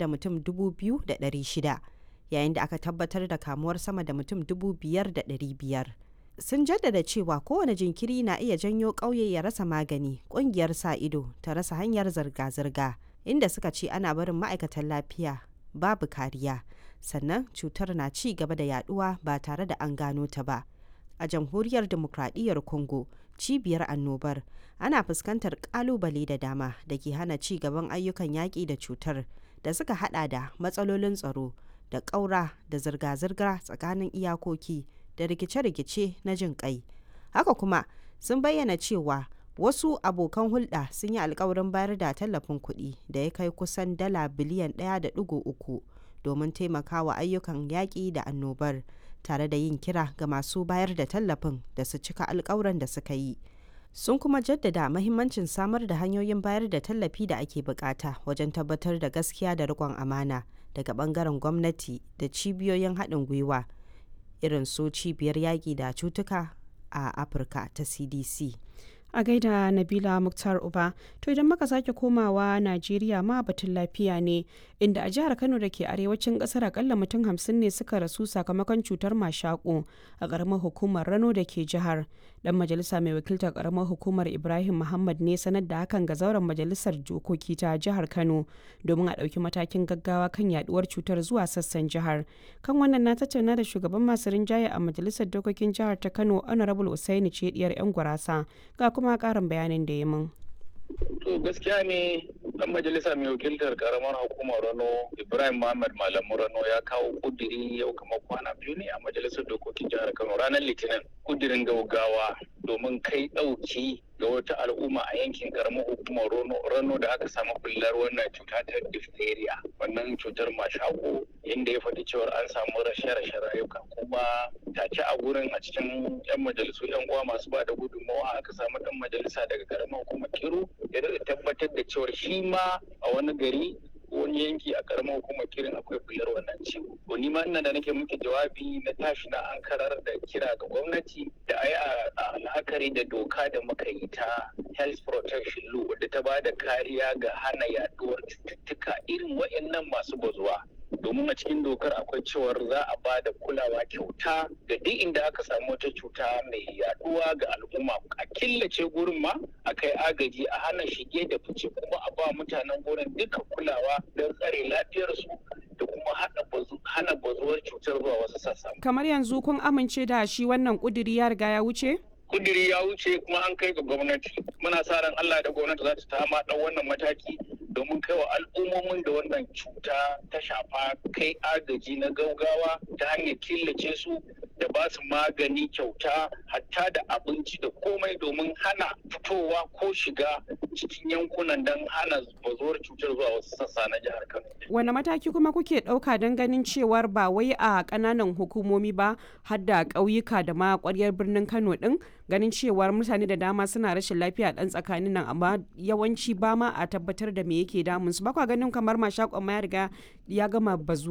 da mutum 2,600 yayin da aka tabbatar da kamuwar sama da mutum 5,500 sun jaddada cewa kowane jinkiri na iya janyo ƙauye ya rasa magani ƙungiyar sa ido ta rasa hanyar zirga-zirga inda suka ce ana barin ma'aikatan lafiya babu kariya sannan cutar na ci gaba da yaduwa ba tare da an gano ta ba a jamhuriyar demokradiyyar congo cibiyar annobar ana fuskantar kalubale da dama da ke hana ci gaban ayyukan yaƙi da cutar da suka hada da matsalolin tsaro da ƙaura da zirga-zirga tsakanin iyakoki da rikice-rikice na jin kai haka kuma sun bayyana cewa wasu abokan hulɗa sun yi alkawarin bayar da tallafin kuɗi da ya kai kusan dala biliyan 1.3 domin taimakawa ayyukan yaƙi da annobar tare da yin kira ga masu bayar da tallafin da su cika alkawuran da suka yi sun kuma jaddada mahimmancin samar da hanyoyin bayar da tallafi da ake bukata wajen tabbatar da gaskiya da riƙon amana daga bangaren gwamnati da cibiyoyin haɗin gwiwa irin su cibiyar yaƙi da cutuka a afirka ta cdc a gaida nabila muktar uba to idan muka sake komawa najeriya ma batun lafiya ne inda a jihar kano da ke arewacin kasar akalla mutum hamsin ne suka rasu sakamakon cutar mashaƙo a ƙaramar hukumar rano da ke jihar dan majalisa mai wakiltar ƙaramar hukumar ibrahim muhammad ne sanar da hakan ga zauren majalisar dokoki ta jihar kano domin a ɗauki matakin gaggawa kan yaduwar cutar zuwa sassan jihar kan wannan na tattauna da shugaban masu rinjaye a majalisar dokokin jihar ta kano honorable usaini ce diyar yan gurasa ga kuma karin bayanin da ya mun. To gaskiya ne dan majalisa mai wakiltar karamar hukumar Rano Ibrahim Muhammad Malamu Rano ya kawo kudiri yau kamar kwana biyu ne a majalisar dokokin jihar Kano ranar Litinin kudirin gaugawa domin kai ɗauki ga wata al'umma a yankin karamar hukumar Rano da aka samu bullar wannan cuta ta diphtheria wannan cutar mashako inda ya faɗi cewar an samu rashe-rashe rayuka kuma tace a gurin a cikin 'yan majalisu 'yan uwa masu ba da gudunmawa aka samu ɗan majalisa daga karamar hukumar Kiru ya tabbatar da cewar shi ma a wani gari wani yanki a karamar hukumar kirin akwai bular wannan ciwo. To ni ma ina da nake muke jawabi na tashi na an karar da kira ga gwamnati da ai a la'akari da doka da muka yi ta health protection law wadda ta ba da kariya ga hana yaduwar cututtuka irin waɗannan masu bazuwa. domin a cikin dokar akwai cewar za a ba da kulawa kyauta ga duk inda aka samu wata cuta mai yaduwa ga al'umma a killace gurin ma a kai agaji a hana shige da fice kuma a ba mutanen gurin duka kulawa don tsare lafiyarsu da kuma hana bazuwar cutar zuwa wasu sassa. kamar yanzu kun amince da shi wannan kuduri ya riga ya wuce? kudiri ya wuce kuma an kai ga gwamnati muna sa ran Allah da gwamnati za ta tama dan wannan mataki domin kai wa al'ummomin da wannan cuta ta shafa kai agaji na gaugawa ta hanyar killace su da ba su magani kyauta hatta da abinci da komai domin hana fitowa ko shiga cikin yankunan don hana bazuwar cutar zuwa wasu sassa na jihar Kano. Wane mataki kuma kuke ɗauka don ganin cewar ba wai a ƙananan hukumomi ba har da ƙauyuka da ma ƙwaryar birnin Kano ɗin ganin cewar mutane da dama suna rashin lafiya ɗan tsakanin nan amma yawanci ba ma a tabbatar da me yake damun su ba kwa ganin kamar mashakon ma ya riga ya gama bazuwa